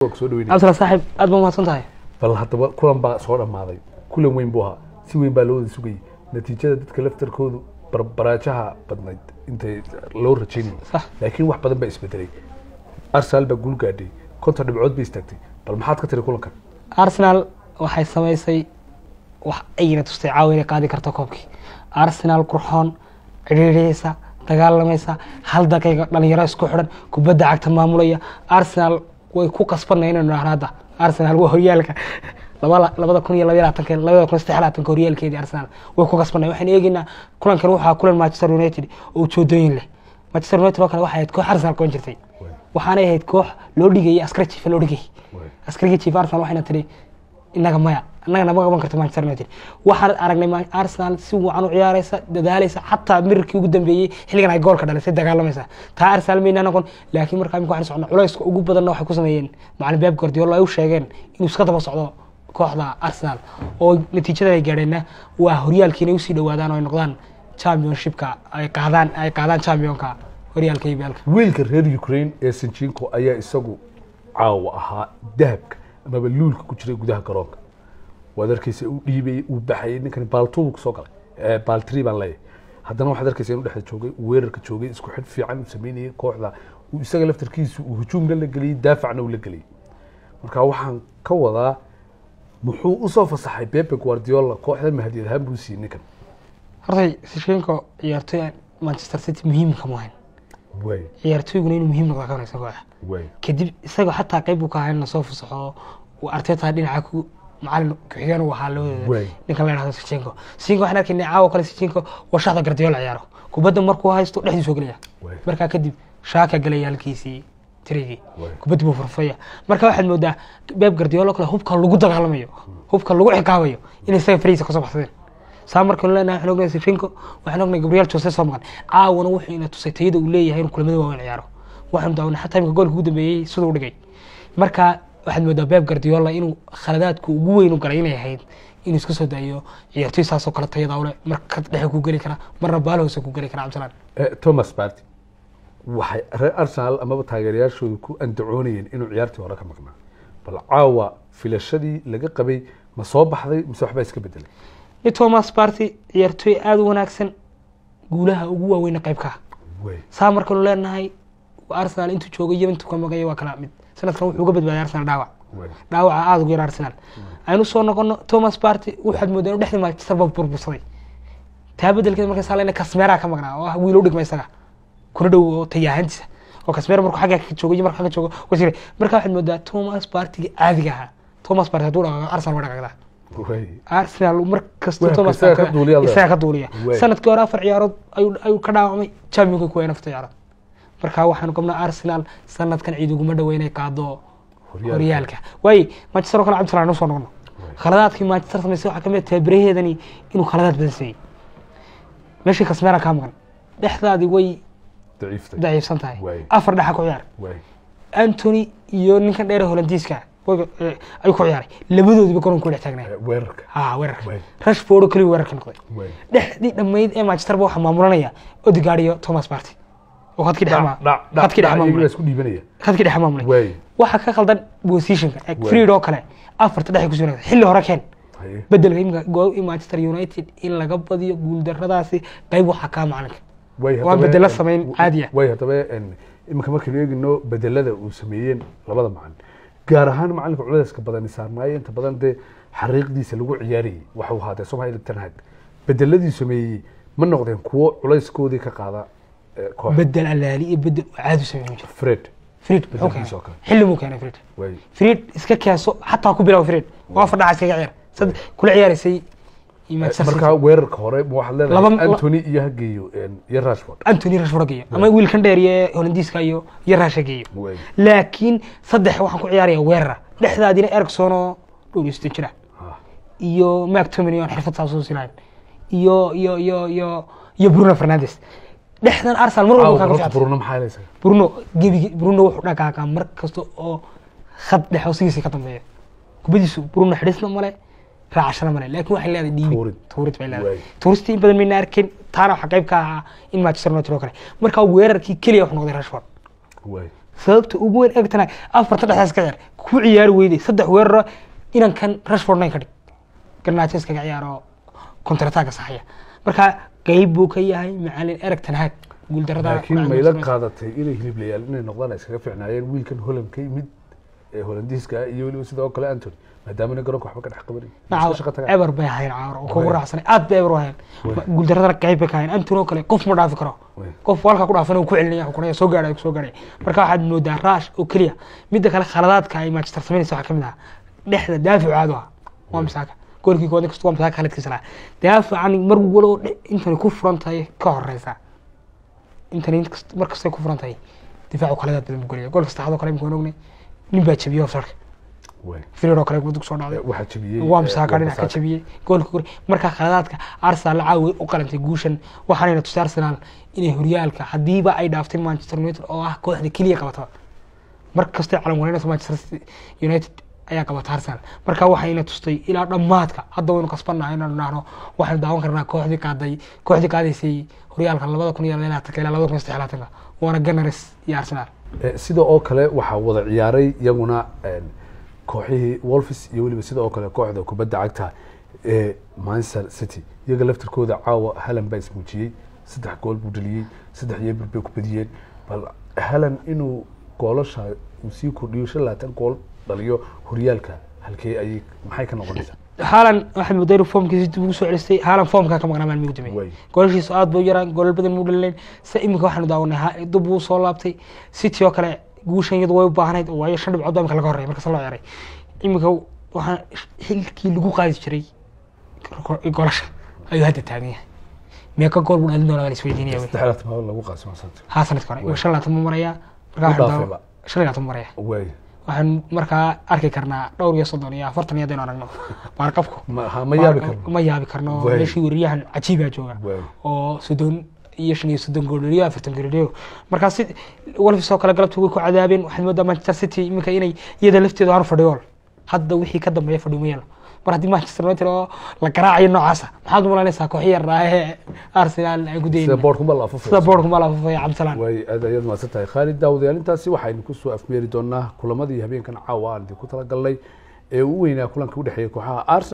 soo dhaweynaya cabdisalaam saaxiib aad baa mahadsan tahay bal haddaba kulan baa soo dhammaaday kulan weyn buu ahaa si weyn baa loo wada sugayay natiijada dadka laftarkoodu barbaraajaha badnayd intay loo rajaynayay Sax. laakiin wax badan baa isbedelay arsenal baa guul gaadhay konton dhibcood bay istaagtay bal maxaad ka tiri kulankan arsenal waxay samaysay wax ayna tustay caawa inay qaadi karto koobkii arsenal qurxoon cidhiidhiyeysa dagaalamaysa hal daqiiqa dhalinyaro isku xidhan kubadda cagta maamulaya arsenal way ku qasbanay inaynu dhahno hadda arsenal waa horyaalka laba- labada kun iyo labaiyo labaatanka labada kun iyo saddex iyo labaatanka horyaalkeedii arsenal way ku qasbanay waxaynu eegeynaa kulankan waxaa kulan manchester united oo ujoodooyin leh manchester united oo kale waxay ahayd koox arsenal koon jirtay waxaanay ahayd koox loo dhigayay askari jiifa loo dhigayay askarigii chief arsenal waxayna tiri inaga maya inagana ma qaban karto manchester united waxaan aragnay Ma- arsenal si wacan u ciyaaraysa dadaalaysa xataa mirarkii ugu dambeeyey xilligan ay goolka dhalisay dagaalamaysa taa arsenal mayna noqon laakiin markaa imika waxaan socnaa culayska ugu badanna waxay ku sameeyeen macalin beeb guardiola ay u sheegeen inuu iska daba socdo kooxda arsenal oo natiijada ay gaadheenna waa horyaalkii inay usii dhawaadaan oo ay noqdaan championshipka ay qaadaan ay qaadaan championka horyaalka iblka wiilka reer ukraine ee sinjinko ayaa isagu caawa ahaa dahabka amaba luulka ku jiray gudaha garoonka waad arkeysa uu dhiibayey uu baxayay ninkani baaltubu kusoo galay Eh, baaltri baan leeyahay haddana waxaad arkeysa inuu dhexda joogay uu weerarka joogay isku xidh fiican uu sameynayay kooxda uu isaga laftarkiisu uu hujuumna la geliyey daafacna uu la geliyey marka waxaan ka wadaa muxuu usoo fasaxay pepe guardiola kooxda mahadiyad ahaan buu siiyey ninkan hortay sishenko ciyaartoy manchester city muhiim kama ahayn way ciyaartoyguna inuu muhiim noqda ka wanagsan kooxa way kadib isaga xataa qayb uu ka ahaa in lasoo fasaxo uu arteta dhinaca ku macalin ku-xigeen uu ahaa labadooda Way. ninkan la yidhahdo sichenko sichenko waxaan arkaynay caawa kale sichenko waa shaxda gardiola ciyaaro kubadda markuu haysto dhexdiisu soo gelaya Way. markaa kadib shaaka galaya halkiisii tirigii Way. kubaddi buu furfaya marka waxaad moodaa beeb gardiola kale hubka lagu dagaalamayo hubka lagu ciqaabayo inay isaga fariisa kasoo baxsadeen saa markaynu leenahay waxaan ognahay sichenko waxaan ognahay gabriel jose soo maqan caawana wuxuu ina tusay tayada uu leeyahay inuu kulamada waaweyn ciyaaro waxaanu daawanay xataa imika goolka ugu dambeeyey siduu u dhigay marka waxaad moodaa beeb gardiola inuu khaladaadku ugu weyn u galay inay ahayd inuu iska soo daayo ciyaartoy saasoo kale tayada ule mar ka dhexe ku geli kara marna baalhoose ku geli kara cabdisalaan Eh, thomas party waxay reer arsenal amaba taageerayaashooda ku andacoonayeen inuu ciyaartii hore ka maqnaa bal caawa filashadii laga qabay ma soo baxday mise waxbaa iska bedelay ni thomas party ciyaartoy aada u wanaagsan guulaha ugu waaweyna qayb ka ah way saa markaynu leenahay arsenal intuu joogay iyo intuu ka maqaya waa kala mid sanadkan wuxuu uga badbaaday arsenal dhaawac way dhaawaca aada ugu yar arsenal aynu soo noqono thomas party waxaad moodaa inuu dhexdii manchester ba burbursaday taa bedelkeed markay saa leenahay kasmeera ka maqnaa oo ah wiil u dhigma isaga kuna dhow oo tayaahantiisa oo kasmeera markuu xagga ka joogo iyo markuu xagga joogo waa jiray marka waxaad moodaa thomas partyga caadiga ahaa thomas party hadduu dhaqaaqo arsenal waa dhaqaaqdaa way arsenal mar kasta Waa, thomas isaga ka Partey- duuliya leedahay. isaga ka duuliya Way. sanadkii hore afar ciyaarood ayuu ayuu ka dhaawacmay championka kuwa afar ciyaarood marka waxaanu qabnaa arsenal sanadkan ciid uguma dhow inay qaado Horyaalka. horyaalka waaye manchester oo kale cabdisalaan usoo noqono khaladaadkii manchester samaysay waxaa kamid ah tababaraheedani inuu khaladaad badan sameeyey meeshii kasmeera kaa maqan dhexdaadii way daciiftay daciifsan tahay Way. afar dhexa ku ciyaar way antony iyo ninkan dheere holandiiska way- eh, ayuu ku ciyaaray labadoodiba garoonka ku dhex taagnay Eh, weerarka ha weerarka Way. rashford oo keliya weerarka noqday way dhexdii dhammayd ee manchester ba waxaa maamulanaya odegaard iyo thomas party oo khadkii dhex ma- dhac dhac khadkii dhex dhac iyagaa maamulay isku dhiibanaya khadkii dhex maamulay way waxaa ka khaldan positionka eg Way. freed oo kale afarta dhexe ku sugnaa xilli hore keen haye bedelka imika go manchester united in laga badiyo guuldaradaasi qayb waxaa kaa macalinka way Waan haddaba- bedelo samayn caadi ah. way haddaba en, iminka markaynu eegino bedelada uu sameeyeen labada macalin gaar ahaan macalinka culayska badani saarnaayo inta badan dee xariiqdiisa lagu ciyaarayay waxuu ahaa dee somalia tanhag bedeladii sameeyey ma noqdeen kuwo culayskoodii ka qaada eh, koox bedel alaali iyo bedel oo caadi u sameyn jiro fred freed muxuu Bedelkiisa oo keenay kale. xilli muu keenay freed way freed iska keenso xataa ku bilaw freed waa afar dhaca iskaga ciyaar sad kula ciyaaraysay iyo manchester markaa city weerarka hore ma waxaad leedahay Laba- antony iyo hageeyo en, iyo rashford antony rashford geeyo ama wiilkan dheer iyo holandiiska iyo iyo raasha geeyo way laakiin saddex waxaan ku ciyaaraya weerara dhexdaadina ericson oo dhowr iyo siddeed jira ha iyo mactomin aan xirfad saas usi lahayn iyo iyo iyo iyo iyo bruno fernandes dhexdan arsenal mar walba caawa kaa ka horta fiicanta bruno maxaa helaysaa bruno gebigi bruno wuxuu dhaqaaqaa mar kasta oo khad dhexe oo sigiisa ka dambeeya kubadiisu bruno xidhisna male raacashana male laakiin waxay leedahay dhiibi Tuurid. tuurid bay leedahay Waay. tuuristi in badan mayna arkin taana waxaa qayb ka ahaa in manchester united oo kale markaa weerarkii keliya wuxuu noqday rashford way sababta ugu weyn egtana afarta dhexdaas ka ciyaar ku ciyaari weyday saddex weeraro inankan rashford nine ka dhig garnaajo iskaga ciyaaro kontrataga saxaya marka qeyb buu ka yahay macalin ereg tanhaag guuldarada laakiin mayla qaadatay inay hiliblayaal inay noqdaan ay iskaga fiicnaayeen wiilkan holland ka yimid ee holandiiska ah iyo weliba sidoo kale antony maadaamana garoonka waxba ka dhex qabanin iska shaqo tagaan eber bay ahayn caawar oo kugu Way. raacsanay aad bay eber u ahayn Way. guuldaradana qeyb bay ka ahayn antony oo kale qof ma dhaafi karo Way. qof halka ku dhaafana uu ku celinaya xukunaya soo gaadhay soo gaadhay marka waxaad moodaa raash oo keliya midda kale khaladaadka ay manchester samaynaysa waxaa ka mid ah dhexda daaficu caado ah waa misaaka goolkii kood inkasta waa misaaka khaladkiisa lahaa daafican mar walow dhe- intani ku furan tahay ka horeysa intani inkast- mar kastay ku furan tahay difaacu khaladaad badan buu gelaya goolka saddexaad oo kale imika waan ognay nin baa jebiyey offsarka Way. firir oo kale dug soo dhacday waxaa jebiyey waa eh, misaaka dhinac ka Wan-Bissaka. jabiyey goolka kore markaa khaladaadka arsenal caawi u qalantay guushan waxaanayna tusay arsenal inay horyaalka haddiiba ay dhaaftay manchester united oo ah kooxda keliya qabataba mar kastay calan wareynaysa manchester City united ayaa qabata arsenal marka waxayna tustay ilaa dhammaadka hadda waynu kasbannahay inaynu dhahno waxaynu daawan karnaa kooxdii qaaday kooxdii qaadaysay horyaalka labada kun iyo labaatanka ilaa labada kun iyo saddex iyo labaatanka waana gunners iyo arsenal Eh, sida oo kale waxaa wada ciyaaray iyaguna een, kooxihii wolfis iyo weliba sida oo kale kooxda kubadda cagta ee manchester city iyaga laftirkooda caawa halan baa ismuujiyey saddex gool buu dhaliyey saddex yeebir bay ku badiyeen bal halan inuu goolasha uu sii kordhiyo shan labaatan gool dhaliyo horyaalka halkee ayay maxay ka noqonaysaa haalan waxaad moodaa inuu foomkiisa dib ugu soo celistay haalan foomkaa ka maqnaa maalmihii ugu Way. dambeeyey goolashiisu aad bay u yaraan goolal badan muu dhalileen se iminka waxaanu daawanay ha- dib uu soo laabtay city oo kale guushan iyadu way u baahnayd oo waayo shan dhibcood baa imika laga horreeyay markaas loo ciyaray iminka waxaa xilkii lagu qaadi jiray goolasha ayuu hadda taagan yahay meeqa gool buu dhalin doonaa waa la isweydiinaya wey. saddex labaatan maal lagu qaasimo santa haa sanadka hore waa shan labaatan buu marayaa markaa U waxaanu dhaafayba. daawa- shan iyo labaatan buu marayaa way waxaan markaa arki karnaa dhowr iyo soddon iyo afartan iyo haddaynu aragno baarqabku ma ha- ma yaabi karno ma yaabi karno Way. meeshii weriyahan cajiibaa jooga Way. oo soddon iyo shan iyo soddon gooleriyo afartan gooleriyo markaa si wolfis oo kale galabta way ku cadaabeen waxaad moodaa manchester city iminka inay iyada lafteedu aanu fadhiyool hadda wixii ka dambeeya fadhiyo ma yeelo mar haddii manchester united oo la garaacayo noocaasa maxaad u malaynaysaa kooxi yar ee arsenal ay ku sida dayin boorkuma la afufay sida boorku ma laafufaya cabdisalaan way aad ayaad mahadsan tahay khaalid daawadayaal intaasi waxaynu kusoo afmeeri doonaa kulamadii habeenkan caawa aan idinku talagalnay ee u weynaa kulanka udhexeeya kooxaha arsenal